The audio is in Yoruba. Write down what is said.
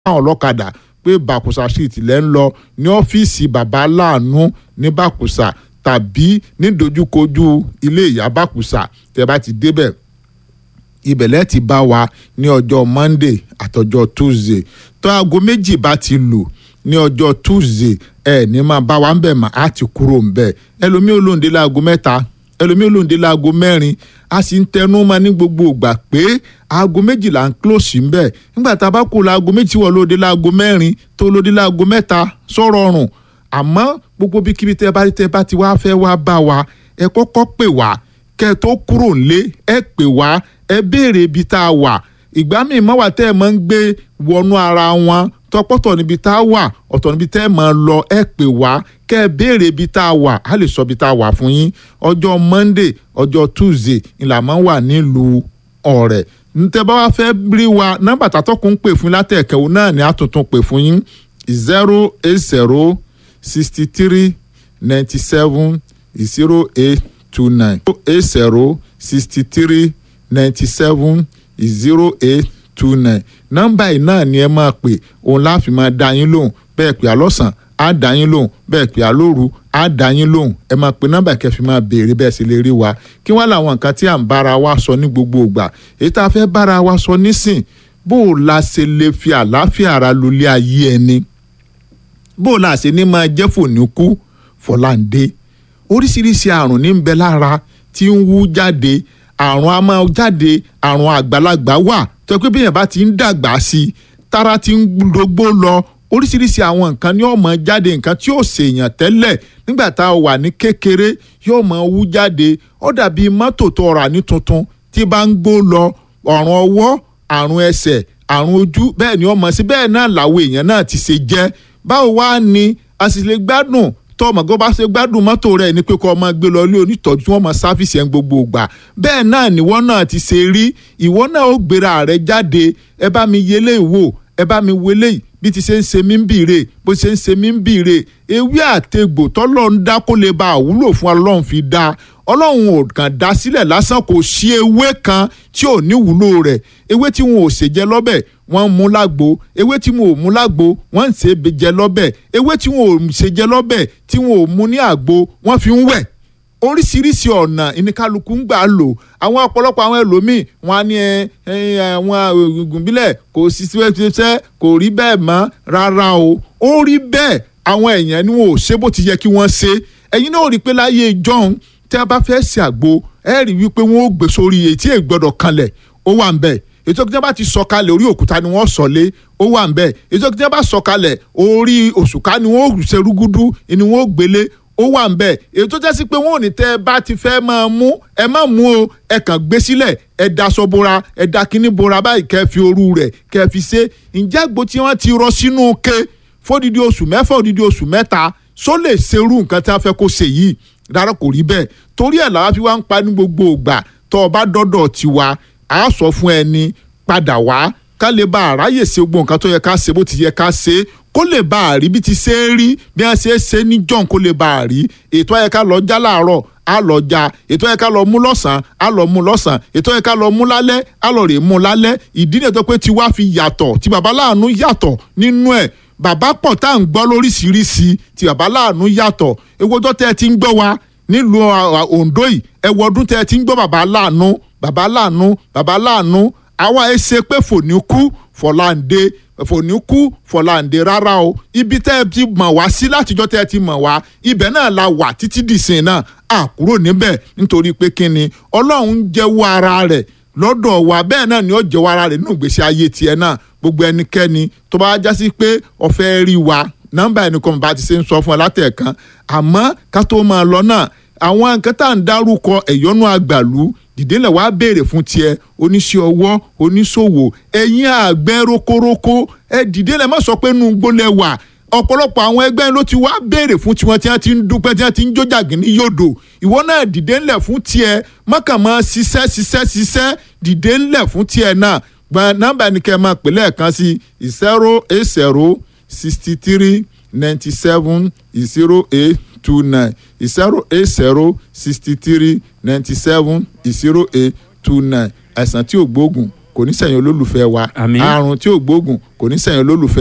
àwọn ọlọ́kadà pé bàkùsà street lẹ́ ń lọ ní ọ́fíìsì bàbá láàánú ní bàkùsà tàbí nídojúkojú ilé ìyá bàkùsà tẹ́ bá ti débẹ̀ ibẹ̀ lẹ́ẹ̀ ti bá wa ní ọjọ́ monday àtọjọ́ tuesday tó aago méjì bá ti lù ní ọjọ́ tuesday ẹ ní máa bá wa ń bẹ̀ mà á ti kúrò ń bẹ̀ ẹlòmíì olóǹde láago mẹ́ta ẹlòmíì olóǹde láago mẹ́rin a sì ń tẹnu mọ́ ní gbogbo ìgbà pé aago méjìlá ń close ń bẹ̀ nígbà tá a bá kú láago méjì wọ̀ lóde láago mẹ́rin tó lóde láago mẹ́ta sọ̀rọ̀ ọ̀rùn àmọ́ gbogbo bíkíbi tẹ́ bá tẹ́ bá ti wá fẹ́ wá bá wa ẹ kọ́kọ́ pè wá kẹ́ ẹ tó kúrò nílé ẹ pè wá ẹ béèrè ibi tá a wà ìgbà míì mọ́wà tẹ́ ẹ máa ń gbé wọnú ara wọn tọpọ́tọ̀ níbi tá a wà ọ̀tọ̀ níbi tẹ́ ẹ máa lọ ẹ pè wá kẹ́ ẹ béèrè ibi tá a wà á lè sọ ibi tá a wà fún yín ọjọ́ monday ọjọ́ tuesday ìlà máa ń wà nílùú ọ̀rẹ́ ntẹ́ bá wá fẹ́ rí wa nọ́mbà tàtọ́kùn ń pè fún látẹ̀kẹ́wò náà ni a tuntun pè fún yín zero eight zero sixty three ninety seven zero eight two nine eight zero sixty three ninety seven zero eight two nine nọ́mbà yìí náà ni ẹ máa pè òun láàfin máa dá yín lóhùn bẹ́ẹ̀ pè á lọ́sàn á dá yín lóhùn bẹ́ẹ̀ pè á lóru á dá yín lóhùn ẹ máa pè nọ́mbà kẹfì máa béèrè bẹ́ẹ̀ sì lè rí wa kí wọ́n làwọn nǹkan tí à ń bára wa sọ ní gbogbo ìgbà èyí tá a fẹ́ bára wa sọ nísìn bó o la ṣe lè fi àlàáfíà ara lólé ayé ẹni bó o la ṣe ní máa jẹ́ fòníkú fọláǹdé oríṣiríṣi àrùn ní ń bẹ lára tí ń wú jáde àrùn a máa jáde àrùn àgbàlagbà wà tó pé bíyàn bá ti ń dàgbà sí i tára ti ń dógbó lọ oríṣiríṣi àwọn nǹkan ní ọmọ jáde nǹkan tí yóò ṣèyàn tẹ́lẹ̀ nígbà tá a wà ní kékeré yóò máa wú jáde ó dàbí mọ́tò tó rà ní tuntun tí bá ń gbó lọ ọ̀rùn ọwọ́ àrùn ẹsẹ̀ àrùn ojú bẹ́ẹ̀ ni ọmọ sí bẹ́ẹ̀ náà làwọn èèyàn náà ti ṣe jẹ́ báwo wá ni a sì lè gbádùn tó ọmọ gbọ́ bá ṣe gbádùn mọ́tò rẹ̀ ní pé kó ọmọ gbé lọ ilé onítọ́jú tí wọ́n mọ sáfìsì ẹ̀ ń gbogbo ìgbà bẹ́ẹ̀ náà níwọ́ náà ti ṣe rí ìwọ náà ó gbéra rẹ̀ jáde ẹ bá mi yẹlé ìwò ẹ bá mi wọlé bí ti ṣe ń ṣe mí ń bìrè bó ṣe ń ṣe mí ń bìrè ewé àtegbò tọ́lọ́ ń dá kó lè ba àwúlò fún ọlọ́run fi dá ọlọ́run ò kàn dá sílẹ̀ lásán kò sí ewé kan tí ò ní wúlò rẹ̀ ewé tí wọn ò ṣèjẹ lọ́bẹ̀ wọ́n ń mú lágbo ewé tí wọn ò mú lágbo wọ́n ń ṣe jẹ lọ́bẹ̀ ewé tí wọn ò ṣèjẹ lọ́bẹ̀ tí wọn ò mú ní àgbo wọ́n fi ń wẹ̀ oríṣiríṣi ọ̀nà ìníkàlùkù ń gbà lò àwọn ọ̀pọ̀lọpọ̀ àwọn ẹlòmíì wọn á ní àwọn oògùn bílẹ̀ kò sí ṣiṣẹ́ kò rí bẹ́ẹ̀ mọ́ rárá o ó rí bẹ́ẹ̀ àwọn èèyàn ni wọn ò ṣe bó ti yẹ kí wọ́n ṣe ẹ̀yin náà rí i pé láyé ìjọ́un tí a bá fẹ́ ṣe àgbo ẹ rí i wípé wọ́n ó gbé sórí etí ẹ̀ gbọ́dọ̀ kanlẹ̀ ó wà ń bẹ̀ ètò ìjọba bá ti sọ̀kalẹ̀ orí òkúta ni wọ́n sọ̀lé ó wà ń bẹ̀ ètò ìjọba bá sọ̀kalẹ̀ orí òṣùká ni wọ́n ṣe rúgúdú ni wọ́n gbélé ó wà ń bẹ̀ èyí tó jẹ́ sí pé wọ́n ò ní tẹ́ ẹ bá ti fẹ́ máa mú ẹ má mú o ẹ kàn gbé sílẹ̀ ẹ daṣọ bora ẹ da kíní bora báyìí kẹ́ fi òru rẹ̀ kẹ́ fi ṣe ǹjẹ́ àgbo tí wọ́n ti rọ sínú ke fódìdí oṣù mẹ́fà òdìdí oṣù mẹ́ta só lè ṣerú nǹkan tí wọ́n fẹ́ kó ṣe yìí rárá kò rí bẹ́ẹ̀ torí ẹ̀ làwọn fi wá ń pa ní gbogbo ìgbà tó o bá dọ́dọ̀ tiwa a sọ fún ẹni padà wá ká lè bá àráyè ṣe gbogbo nǹkan tó yẹ ká ṣe bó ti yẹ ká ṣe kó lè bá a rí bí ti ṣe é rí bí wọ́n ṣe é ṣe ní john kó lè bá a rí ètò ayẹ ká lọ já láàárọ̀ á lọ já ètò ayẹ ká lọ mú lọ́sàn-án á lọ mú lọ́sàn-án ètò ayẹ ká lọ mú lálẹ́ á lọ rè mú lálẹ́ ìdí nìyẹn tó pé tiwa fi yàtọ̀ tí baba láàánú yàtọ̀ nínú ẹ̀ bàbá pọ̀ tá à ń gbọ́ lóríṣiríṣi tí baba láàánú yàtọ̀ ewojọ́ tẹ́ ẹ ti ń gbọ́ wa nílùú Ondo yìí ẹ wọ ọdún tẹ́ ẹ ti ń gbọ́ baba láàánú baba láàánú baba láàánú àwa ẹ ṣe pé fòní kú fọláǹde fòní kú fọláǹde rárá o ibi tẹ́ ẹ ti mọ̀ wá sí látijọ́ tẹ́ ẹ ti mọ̀ wá ibẹ̀ náà la wà títí dìsìn náà à kúrò níbẹ̀ nítorí pé kí ni ọlọ́run jẹ́wọ́ ara rẹ̀ lọ́dọ̀ wa bẹ́ẹ̀ náà ni ó jẹ́wọ́ ara rẹ̀ nínú ìgbésí ayé tiẹ̀ náà gbogbo ẹnikẹ́ni tó bá jásí pé ó fẹ́ rí wa nọ́mbà ẹnìkan bá ti ṣe ń sọ fún ẹ látẹ̀ẹ̀kan àmọ́ ká tó máa lọ náà àwọn nǹkan tá à ń dárúkọ ẹ̀yọ́nú àgbàlú dìdélẹ̀ wá béèrè fún tiẹ̀ oníṣẹ́ ọwọ́ oníṣòwò ẹ̀yin àgbẹ̀ rokoroko ẹ dìdélẹ̀ má sọ pé nù gbólẹ̀ wà ọ̀pọ̀lọpọ̀ àwọn ẹgbẹ́ ló ti wá béèrè fún tiwọn tí wọ́n ti ń dúpẹ́ tí wọ́n ti ń jójàgì ní yòdò ìwọ náà dìde ńlẹ̀ fún tiẹ̀ mọ́kànmọ́ ṣiṣẹ́ ṣiṣẹ́ ṣiṣẹ́ dìde ńlẹ̀ fún tiẹ̀ náà gba nọ́mbà ni kẹ́ ẹ máa pè lẹ́ẹ̀kan sí zero eight zero sixty three ninety seven zero eight two nine zero eight zero sixty three ninety seven zero eight two nine àìsàn tí ò gbóògùn kò ní sẹ̀yìn olólùfẹ́ wa Àmín. àrùn tí ò gbóògùn kò ní sẹ̀yìn olólùfẹ́